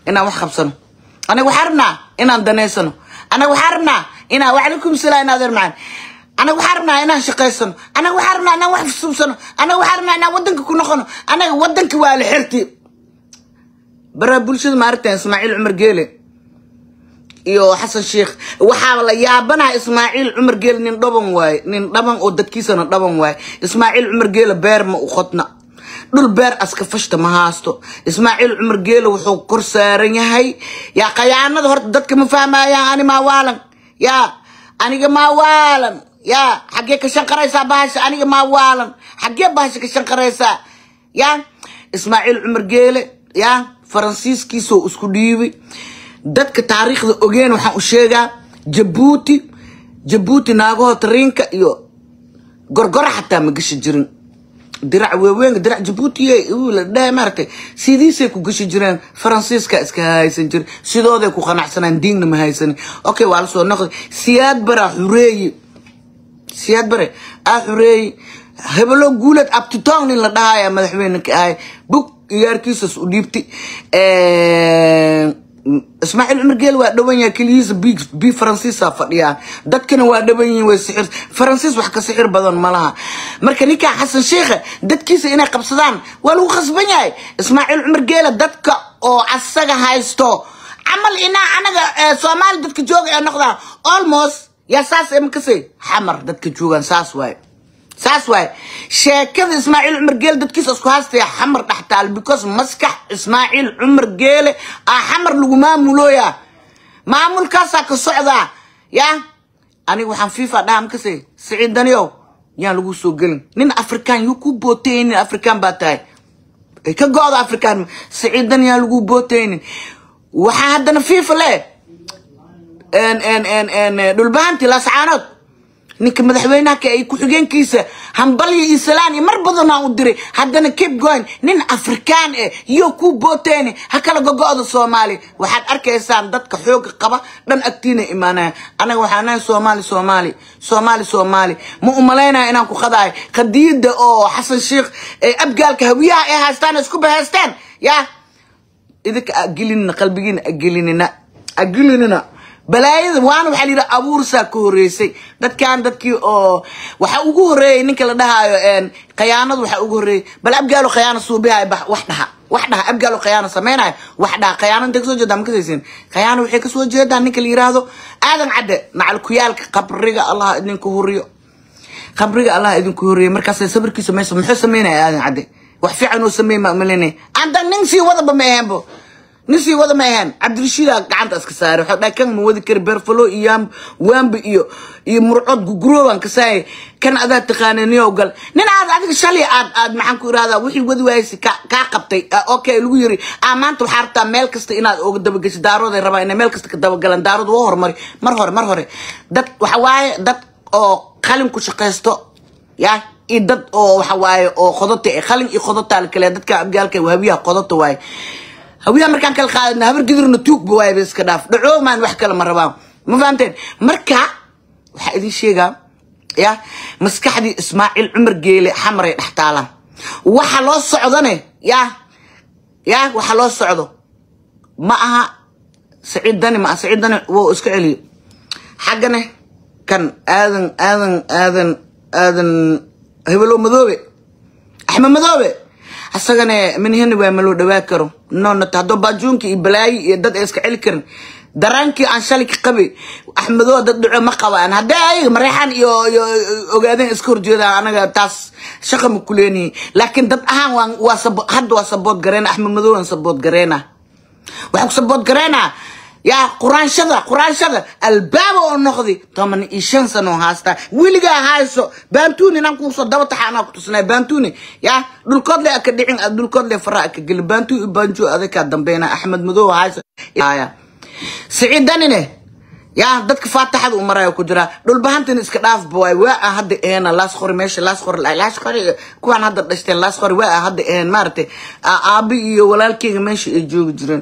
inaan wax qabsano anaga waxaa rabnaa inaan daneysano anaga waxaa rabnaa inaan wacalaykum salaam in adeer macaan anaga waxaa rabnaa inaan shaqaysano anaga waxaa rabnaa inaan wax subsano anaga waxaa rabnaa inaan wadanka ku noqono anaga wadanka waa la xirti baraa bulshada maaragta ismaaciil cumar geele iyo xasan sheikh waxaa la yaabanaha ismaaciil cumar geele nin dhaban waaye nin dhaban oo dadkiisana dhaban waaye ismaaciil cumar geele beer ma u qodna dhul beer aska fashta ma haasto ismaaciil cumar geele wuxuu kor saaran yahay yaa khayaanada horta dadka ma fahmayaan ani maa waalan yaa aniga maa waalan yaa xaggee ka shanqaraysaa bahasha aniga maa waalan xaggee bahasha ka shanqaraysaa yaa ismaaciil cumar geele yaa faransiiskiisoo isku dhiibay dadka taariikhda ogeen waxaan u sheegaa jabuuti jabuuti naagaho tariinka iyo gorgora xataa ma gashi jirin dirac weeweynka dirac jabuutiye la dhahay maaragtay sidiisay ku gashi jireen faransiiska iska haysan jiray sidooday ku qanacsanaan diinna ma haysanin okay waa la soo noqday siyaad bara xureeye siyaad bare aa xureeye hebelo guuled abtitong nin la dhahaya madaxweyneka ahay bug iyaarkiisas u dhiibtay ismaaciil cumar geel waa dhawan yahay keligiisa bi faransiisa fadhiyaa dadkana waa dhawan yihin way sixir faransiis wax ka sixir badan ma laha marka ninkaa xasan sheikha dadkiisa inay qabsadaan waa lagu khasban yahay ismaaciil cumar geela dadka oo asaga haysto camal inaa anaga soomaali dadka jooga ee noqdaan almost yaa saas emakase xamar dadka joogaan saas waaye saas waaye sheekada ismaaciil cumar geele dadkiisa isku haystaya xamar dhextaal because maskax ismaaciil cumar geele aa xamar lagu maamulooya maamulkaasaa ka socdaa yaa aniga waxaan fifa dhaha makase siciid daniyow yaan lagu soo gelin nin afrikaan yuu ku bootaynin nin afrikaan baa tahay ay ka go-da afrikaan siciid dan yaan lagu bootaynin waxaa haddana fifa le dhulbahanti lascaanood ninka madaxweynaha ka ay ku-xigeenkiisa hambalyo iyo salaan iyo mar badanaa u diray haddana cape goyn nin afrikaan eh iyo ku booteeni ha kala gogo-da soomaali waxaad arkaysaan dadka xooga qaba dhan agtiina imaanaya anaga waxaa nahay soomaali soomaali soomaali soomaali ma umalaynaya inaan ku qadahay qadiyada oo xasan sheikh ee abgaalka hawiyaha ay haystaan isku bahaystaan yaa idinka agelinina qalbigiina agelinina agelinina balaayada waana waxaa layidhi abuursaa ka horreysay dadkan dadkii oo waxa ugu horreeyay ninka la dhahaayo khayaanadu waxa ugu horreeyay bal abgaalo khayaano suubihayo wax dhaha wax dhaha abgaalo khayaano samaynayo wax dhaha khayaano intay kasoo jeedaa ma kasaysin khayaano waxay kasoo jeedaan ninka la yiraahdo aadan cadde macal kuyaalka qabriga allah idinku huriyo qabriga allah idinku huriyo markaasay sabirkiisa mayso muxuu samaynaya aadan cadde wax fiican oo sameey ma malinay anda nin sii wadaba ma ahaanbo nin sii wada ma ahaan cabdirashiida gacanta iska saaray waxaa dhahay kan ma wadi kari beerfalo iyo waambi iyo iyo murcood gugurooban ka saayay kan adaa taqaananiyow gal nin aad adiga shalay aad aad maxaan ku irahdaa wixii wadi waaysi kaa qabtay okay lagu yiri aa maanta waxaa rabtaa meel kasta inaad oga dabagesho daarooday rabaa inay meel kasta ka dabagalaan daarood waa horumari mar hore mar hore dad waxa waaye dad oo qalin ku shaqaysto yaa iyo dad oo waxa waaye oo qodota eh qalin iyo qodotaa la kale dadka abgaalka habiyaha qodota waaye hawiyaha markaan kala qaadana habar gidirna tuugba waayba iska dhaaf dhacoomaan wax kale ma rabaan ma fahamteen marka waxaa idin sheegaa ya maskaxdii ismaaciil cumar geele xamaray dhex taalaan waxa loo socdane ya ya waxa loo socdo ma aha saciid dani ma aha saciid dani wou iska celiyo xaggane kan aadan aadan aadan aadan hebelo madoobe axmed madoobe asagana minhina waa ma loo dhawaa karo nonata haddoo baajuunka iyo balaayi iyo dad ay iska celi karin daraankii aan shalay ka qabay axmedoo dad dhaco ma qabaan haddee ayaga mareexaan iyo iyo ogaadeen iska horjeedaan anaga taas shaqa ma kuleenihi laakiin dad ahaan waan waa sabo hadda waa sabood gareena axmed madow aan sabood gareena waxaan ku sabood gareena yaa quraanshada quraanshada albaaba oo noqdi toban iyo shan sano haastaa weligaa hayso baantuni inaan kuusoo daba taxa anaa ku tusnay baantuni yaa dhulkood le aka dhicin dhulkood le fara aka geli baantu iyo baanjo adaka dambeyna axmed madow hayso siciid danine yaa dadka faataxada u maraya ku jira dhulbahantina iska dhaafba waay waa ah hadda eena laas qori meesha laas qori laas qori kuwaan hadda dhashteen laas qori waa ah hadda een maaragtay aabi iyo walaalkeyga meesha ay joogi jireen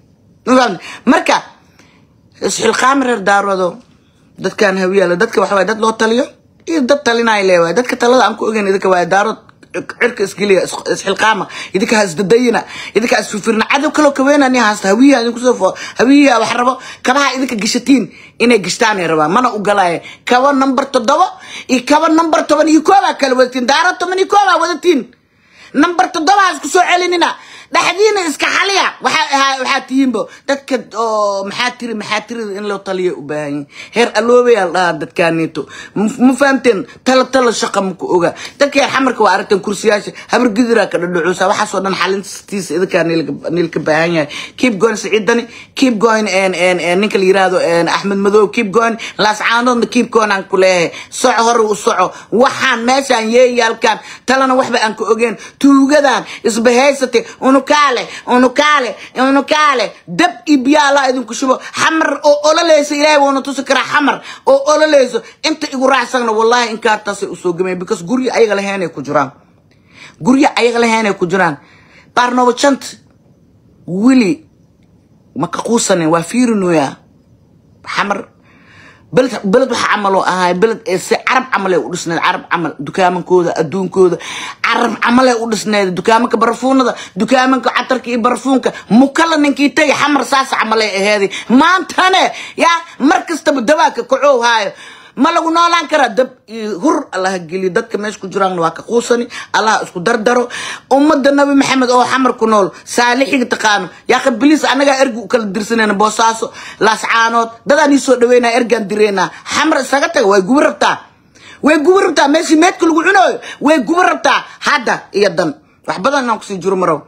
marka isxilqaami reer daaroodo dadkan hawiyaala dadka waxa waye dad loo taliyo iyo dad talinaya leewaay dadka talada aan ku ogeyn idinka waaye daarood cirka isgeliya isxilqaama idinka ha isdadayina idinka ha isfirfirina cadow kaloo kaweynani haasta hawiyaha idinkusoo fo hawiyaha wax rabo kabaha idinka gashatiin inay gashtaanay rabaan mana u galaaye kaba number toddoba iyo kaba number toban iyo koobaa kala wadatiin daara toban iyo koobaa wadatiin number toddoba ha isku soo celinina dhexdiina iska xaliya waxaa ahaa waxaa tihiinbo dadka oo maxaa tiri maxaa tiri in loo taliya u baahan yihin heer aloobayaa la dhahaa dadkaaniito ma fahamteen tala tala shaqa maku oga dadka heer xamarka waa aragteen kursiyaasha habar gidiraa ka dhadhacuusa waxaasoo dhan xalintiisa idinkaa niilka baahan yahay keep going siciidani keep going ninka la yiraahdo axmed madow keep going laascaanoodna keep going aan ku leeyahay soco hore u soco waxaan meeshaan yeeyaalkaan talana waxba aan ka ogeen tuugadan isbahaysate unukaale unukaale unukaale dab iyo biyaa allah idinku shubo xamar oo ololeyso ilaahay wuuna tusi karaa xamar oo ololeyso inta igu raacsagna wallahi inkaartaasay usoo gameen because guryo ayaga laheenay ku jiraan guryo ayaga laheenay ku jiraan baarnooba jant weli ma ka quusanin waa fiirinoyaa xamar beled beled waxa camal oo ahay beled ee si carab camal ee u dhisneed carab camal dukaamankooda adduunkooda carab camal ee u dhisneed dukaamanka barfuunada dukaamanka catarka iyo barfuunka mukala ninkii tagay xamar saas camal ee aheeday maantane yaa mar kastaba dawaaka kacoow haayo ma lagu noolaan karaa dab iyo hur allaha geliyo dadka meesha ku jiraanna waa ka quusani allaha isku dardaro ummadda nabi maxamed oo xamar ku nool saalixiga taqaano yaaqi biliis annagaa ergi u kala dirsanayna boosaaso laascaanood dadaan ii soo dhaweynaa ergaan direynaa xamar isaga taga way gubi rabtaa way gubi rabtaa meeshii meedka lagu cunooyo way gubi rabtaa hadda iyo dan wax badan inaan kusii jiro marow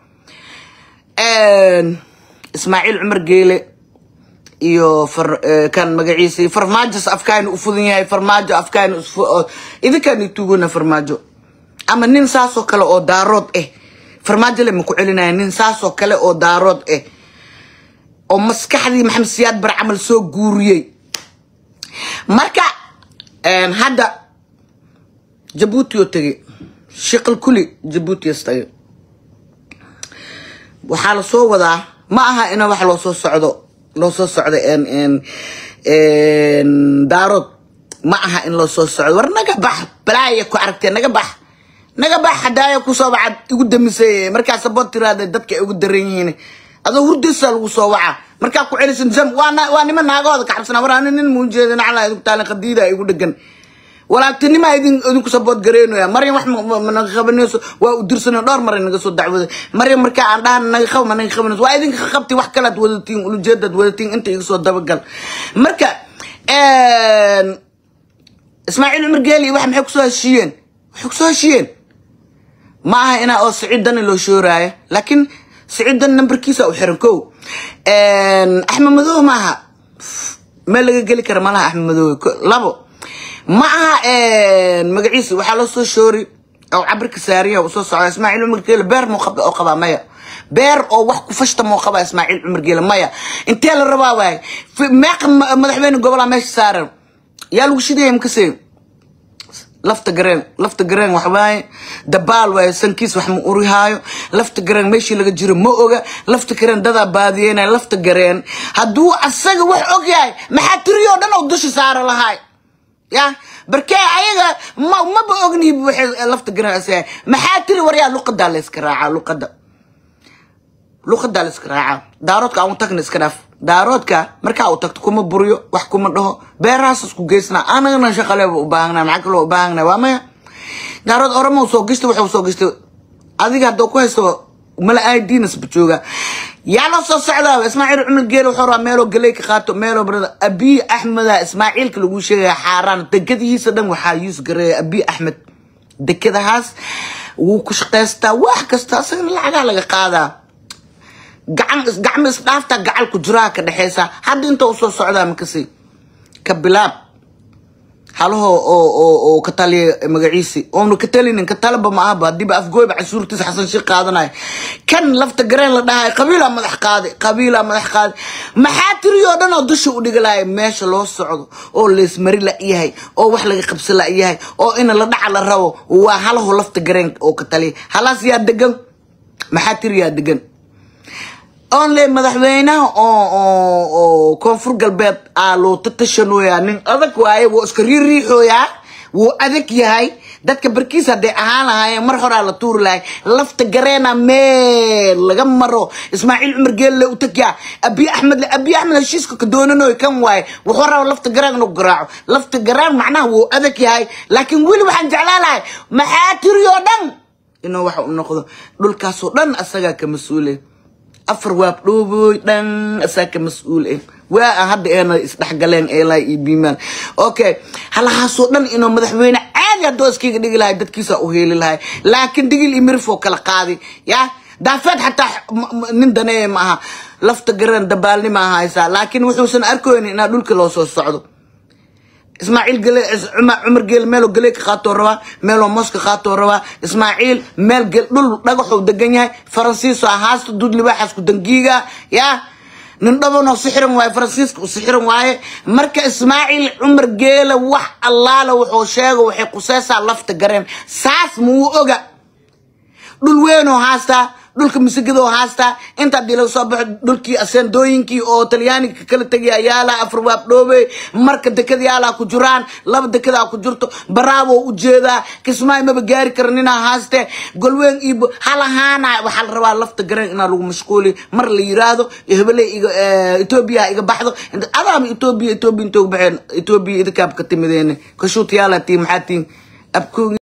ismaaciil cumar geele iyo kan magaciisa farmaajos afkaani u fudan yahay farmaajo afkaani idinkaani tuugona farmaajo ama nin saasoo kale oo daarood ah farmaajo le maku celinaya nin saasoo kale oo daarood ah oo maskaxdii maxamed siyaad bar camal soo guuriyey marka hadda jabuuti oo tegey shiqal kuli jabuutias tagay waxaa la soo wadaa ma aha ina wax loo soo socdo loo soo socdo daarood ma aha in loo soo socdo war naga bax balaaya ku aragtee naga bax naga bax hadaaya kusoo wacad igu damisay markaa sabood tiraada dadka ay ugu daran yihiin adoo hurdisa lagu soo waca markaa ku celisan jam waa nima naagahooda ka xabsana war ani nin muu jeeda naclaa idinku taalin qadiida igu dhegan walaagtinima idin idinku sabood gareynaya maryam wax naga qabanayso waa u dirsanay dhowr maray naga soo dacwada maryam markaa aan dhahan naga qab ma naga qabanayso waa idinka qabti wax kalaad wadatiin ulujeedaad wadatiin inta iga soo dabagal marka ismaaciil cumar geeli wax maxay kusoo heshiiyeen waxay kusoo heshiiyeen ma aha inaa oo siciid dani loo shooraayo laakiin siciid dani nambarkiisa u xiran kow axmed madow ma aha meel laga geli kara malaha axmed madow labo ma aha magaciisa waxaa loo soo shoori oo cabirka saariya uu soo socda ismaaciil cumar geele beer muu qaba oo qabaa maya beer oo wax ku fashta muu qabaa ismaaciil cumar geele maya intee la rabaa waay meeqa madaxweyne gobolaa meesha saaran yaa lagu shidaya makasee lafta gareen lafta gareen wax waaye dabaal waaye sankiis wax ma urihaayo lafta gareen meeshii laga jiro ma oga lafta gareen dadaa baadiyeynaya lafta gareen hadduu asaga wax og yahay maxaa tiriyoo dhan oo dusha saara lahaay ya barkee ayaga ma maba ognihi waxay lafta gareen asaga maxaa tiri waryaa luqadaa la iska raacaa luqada luqadaa la iska raacaa daaroodka aan u tagna iska dhaaf daaroodka markaa u tagto kuma buriyo wax kuma dhaho beerahaas isku geysnaa anagana shaqaleeba u baahanaa maxaa kaloo u baahanaa waa maya daarood oramo soo gashta wuxuu soo gashtay adiga haddoo ku haysto mala aidiinasba jooga yaa la soo socdaa ismaaciil cumar geele wuxuu rabaa meeloo galey ka qaato meeloo barada abiy axmeda ismaaciilka lagu sheegaya xaaraan dekadihiisa dhan waxaa yuus gareeya abiy axmed dekadahaas wuu ku shaqaystaa wax kasta asagana lacagaa laga qaadaa gacan gacmo isdhaafta gacal ku jiraha ka dhexeysa hadda inta usoo socdaa makasi ka bilaab halahoo oo oo oo ka taliya magaciisi oonu ka talinin ka talaba ma ahaba hadiiba afgooyba cashuurtiisa xasan sheekh qaadanayo kan lafta gareen la dhahayo qabiilaa madax qaaday qabiilaa madax qaaday maxaa tiriyoo dhan oo dusha u dhigalaaya meesha loo socdo oo leesmari la yahay oo wax laga qabsi la yahay oo ina la dhaca la rabo waa halaho lafta gareen oo ka taliya halaas yaa degan maxaa tiriyaa degan onle madaxweynaha oo oo oo koonfur galbeed aa loo tatashanooyaa nin adag waaye wuu iska riiriixooyaa wuu adag yahay dadka barkiis hadday ahaan lahaayeen mar horaa la tuuri lahay lafta gareena meel laga maro ismaaciil cumar geelle u tagyaa abi axmed abi axmed heshiiska ka doonanoy kan waaye wuxuu raba lafta gareen inuu garaaco lafta gareen macnaha wuu adag yahay laakiin weli waxaan jeclaan lahay maxaa tiri oo dhan inuu waxa u noqdo dhulkaasoo dhan asagaa ka mas-uule afar waab dhooboy dhan asagaa ka mas-uul eh waa aan hadda eena isdhexgaleen eelaa iyo biimaan okay halahaasoo dhan inuu madaxweyne caadi haddoo iskaga dhigi lahay dadkiisa u heeli lahay laakiin digil iyo mirifoo kala qaadi ya daafeed xataa nin daneeya ma aha lafta garan dabaalnima haysaa laakiin wuxuusan arkoyn inaa dhulka loo soo socdo ismaaciil gale cumar geel meeloo galey ka qaatoo rabaa meeloo moska qaatoo rabaa ismaaciil meel gel dhul dhagaxuu degan yahay faransiiso haasta duud libaaxaas ku dangiiga yaa nin dhabanoo sixiran waaye faransiiska u sixiran waaye marka ismaaciil cumar geele wax allaala wuxuu sheego waxay quseysaa lafta gareen saas muu oga dhul weynoo haastaa dhulka misigado haastaa inta hadii laga soo baxo dhulkii aseendooyinkii oo talyaaniga kala tegaya yaala afar waab dhoobe marka dekada yaalaa ku jiraan laba dekadaa ku jirto baraabo u jeedaa kismaayo maba gaari kara ninaa haaste golweyn iyo halahaana waxaa la rabaa lafta gareen inaa lagu mashquuli mar la yiraahdo hebele etoobiya iga baxdo adaama etoobiya etoobiya intooga baxeen etoobiya idinkaab ka timideene kashuut yaalaa tii maxaa tiin abkoogi